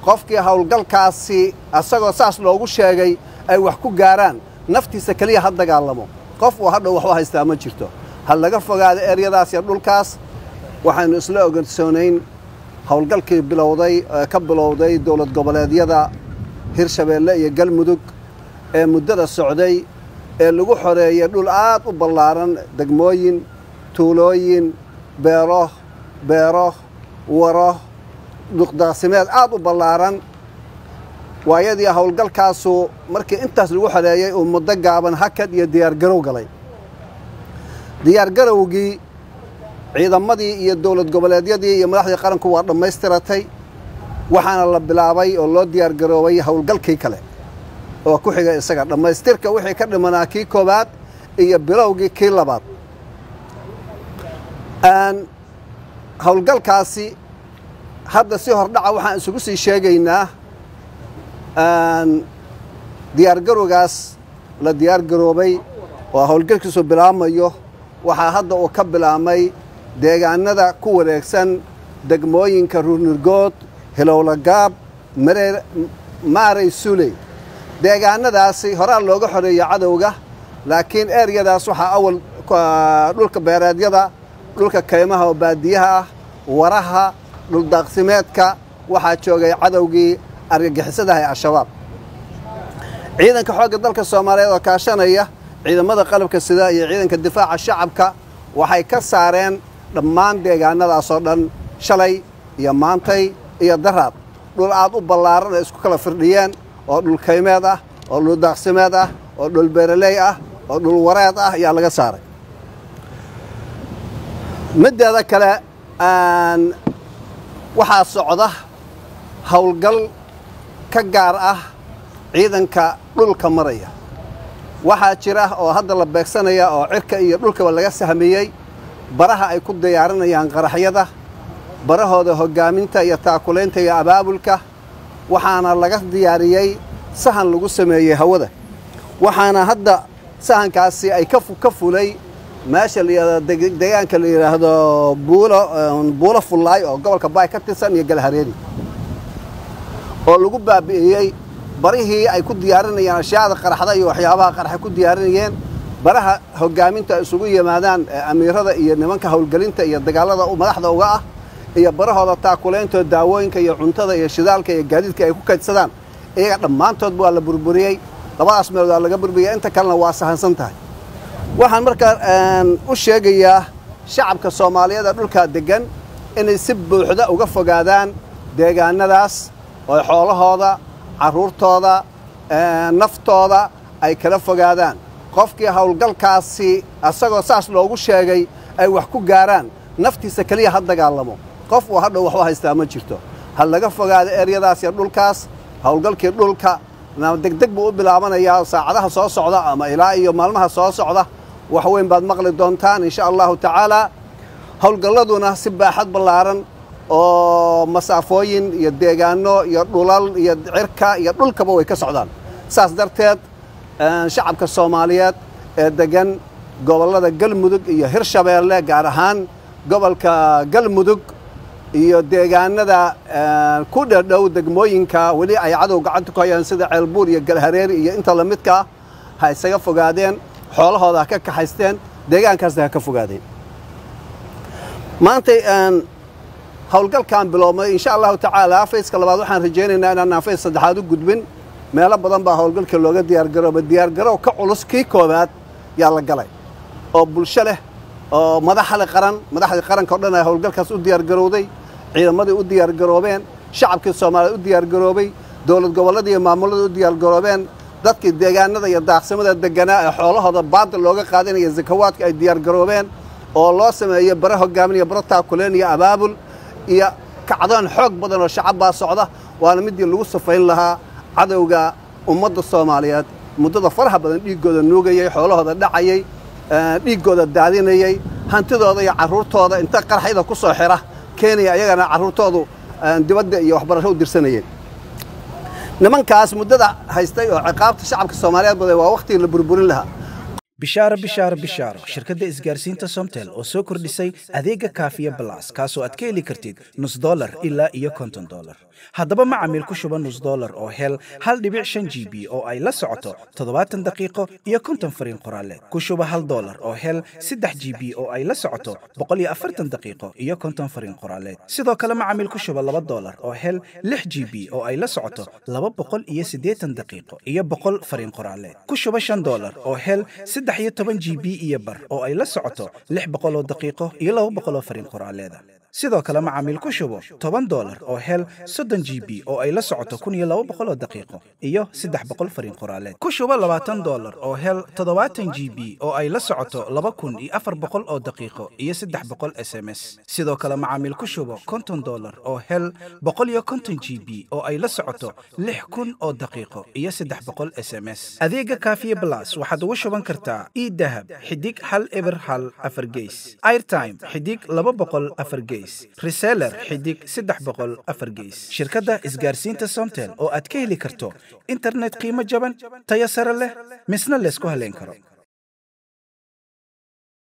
qofkii howlgalkaasi asagoo saas loogu sheegay ay wax ku gaaraan naftiisa keliya ha dagaalamo qof uu hadhow waxba haystaa ma jirto ha laga fogaado eryadaas iyo dhulkaas waxaynu isla ogansoonayn howlgalkii bilowday ka bilowday dowlad goboleedyada hirshabeelle iyo galmudug ee muddada socday ee lagu xoreeyey dhul aad u ballaaran degmooyin tuulooyin beero beero waro duqdaaqsimeed aad u ballaaran waayadii howlgalkaasu markii intaas lagu xoreeyey uu muddo gaaban hakad iyo diyaargarow galay diyaargarowgii ciidamadii iyo dowlad goboleedyadii iyo madaxdii qaranku waa dhammaystiratay waxaana la bilaabay oo loo diyaargaroobay howlgalkii kale oo ku xigay isaga dhammaystirka wixii ka dhimanaa kii koowaad iyo bilowgii kii labaad howlgalkaasi hadda si hordhaca waxaan isugu sii sheegaynaa diyaargarowgaas la diyaargaroobay oo howlgalkiisu bilaabmayo waxaa hadda uu ka bilaabmay deegaanada ku wareegsan degmooyinka ruurnirgood hilowlagaab mareer maaray suley deegaanadaasi horaa looga xoreeyo cadowga laakiin eryadaas waxaa awal dhulka beereedyada dhulka kaymaha oo baadiyaha ah waraha dhuldaaqsimeedka waxaa joogay cadowgii argagixisadaha ee al-shabaab ciidanka xoogga dalka soomaaliyeed oo kaashanaya ciidamada qalabka sida iyo ciidanka difaaca shacabka waxay ka saareen dhammaan deegaanadaasoo dhan shalay iyo maantay iyo daraad dhul aad u ballaaran ay isku kala firdhiyeen oo dhul kaymeed ah oo dhul daaqsimeed ah oo dhul beeraley ah oo dhul wareed ah ayaa laga saaray middeeda kale waxaa socda howlgal ka gaar ah ciidanka dhulka maraya waxaa jira oo hadda la beegsanaya oo cirka iyo dhulkaba laga sahmiyey baraha ay ku diyaarinayaan qaraxyada barahooda hoggaaminta iyo taakulaynta iyo abaabulka waxaana laga diyaariyey sahan lagu sameeyey hawada waxaana hadda sahankaasi ay ka fulay meesha deegaanka la yidhaahdo buulo fullaay oo gobolka baay ka tirsan iyo galhareeri oo lagu baabi'iyey barihii ay ku diyaarinayeen ashyaada qaraxda iyo waxyaabaha qaraxa ku diyaarinayeen baraha hoggaaminta ay isugu yimaadaan amiirada iyo nimanka howlgelinta iyo dagaalada madaxda uga ah iyo barahooda taakulayntood daawooyinka iyo cuntada iyo shidaalka iyo gaadiidka ay ku kaydsadaan iyaga dhammaantoodba waa la burburiyey labadaas meelood waa laga burburiyey inta kalena waa sahansan tahay waxaan markaa u sheegayaa shacabka soomaaliyeed ee dhulkaa deggan inay si buuxda uga fogaadaan deegaanadaas oo xoolahooda carruurtooda naftooda ay kala fogaadaan qofkii howlgalkaasi asagoo saas loogu sheegay ay wax ku gaaraan naftiisa keliya ha dagaalamo qof uu hadhow waxba haystaa ma jirto ha laga fogaado eryadaas iyo dhulkaas howlgalkii dhulka degdeg buu u bilaabanayaa saacadaha soo socda ama ilaa iyo maalmaha soo socda wax weyn baad maqli doontaan insha allahu tacaalaa howlgalladuna si baaxad ballaaran oo masaafooyin iyo deegaano iyo dhulal iyo cirka iyo dhulkaba way ka socdaan saas darteed shacabka soomaaliyeed ee degan gobollada galmudug iyo hirshabeelle gaar ahaan gobolka galmudug iyo deegaanada ku dhadhow degmooyinka weli ay cadow gacanta ku hayaan sida ceelbuur iyo galhareeri iyo inta la midkaa ha isaga fogaadeen xoolahooda ha ka kaxaysteen deegaankaasna ha ka fogaadeen maantay howlgalkan biloobmay insha allahu tacaala fayska labaad waxaan rajaynaynaa inaanaan fays saddexaad u gudbin meelo badan baa howlgalka looga diyaargarooba diyaargarow ka culus kii koowaad yaa la galay oo bulsho leh oo madaxale qaran madaxdii qaranka o dhan ay howlgalkaas u diyaargarowday ciidamadii u diyaargaroobeen shacabkii soomaaliya u diyaargaroobay dowlad gobolladii iyo maamulladii u diyaargaroobeen dadkii deegaanada iyo daaqsimada deganaa ee xoolahooda baadil looga qaadanaya zakawaadka ay diyaargaroobeen oo loo sameeyey bare hogaamin iyo bare taakuleen iyo abaabul iyo kacdoon xoog badan oo shacab baa socda waana midii lagu safayn lahaa cadowga ummadda soomaaliyeed muddada faraha badan dhiiggooda nuugayey xoolahooda dhacayey dhiiggooda daadinayey hantidooda iyo carruurtooda inta qarxyada ku soo xira keenaya ayagana carruurtoodu dibadda iyo waxbarasho u dirsanayeen nimankaas muddada haystay oo ciqaabta shacabka soomaaliyeed baday waa wakhtigii la burburin lahaa bishaaro bishaaro bishaaro shirkadda isgaarsiinta somtel oo soo kordhisay adeega kaafiya balas kaasoo aad ka heli kartid nus dolar ilaa iyo konton dolar haddaba macamiil ku shuba nus dolar oo hel hal dhibic shan g b oo ay la socoto toddobaatan daqiiqo iyo konton fariin qoraaleed ku shuba hal dolar oo hel saddex g b oo ay la socoto boqol iyo afartan daqiiqo iyo konton fariin qoraaleed sidoo kale macamiil ku shuba laba dolar oo hel lix g b oo ay la socoto laba boqol iyo siddeetan daqiiqo iyo boqol fariin qoraaleed ku shuba shan dolar oo hel saddex iyo toban g b iyo bar oo ay la socoto lix boqol oo daqiiqo iyo laba boqol oo fariin qoraaleeda sidoo kale macaamiil ku shubo toban dolar oo hel soddon g b oo ay la socoto kun iyo laba boqol oo daqiiqo iyo saddex boqol fariin qoraaleed ku shubo labaatan dolar oo hel toddobaatan g b oo ay la socoto laba kun iyo afar boqol oo daqiiqo iyo saddex boqol s m s sidoo kale macaamiil ku shubo konton dolar oo hel boqol iyo konton g b oo ay la socoto lix kun oo daqiiqo iyo saddex boqol s m s adeega kaafiye blas waxaad ugu shuban kartaa idahab xidig hal eber hal afar geys airtime xidig laba boqol afar geys reseller xidig saddex boqol afar geys shirkadda isgaarsiinta somtel oo aad ka heli karto internet qiimo jaban tayo sare leh misna laysku haleyn karo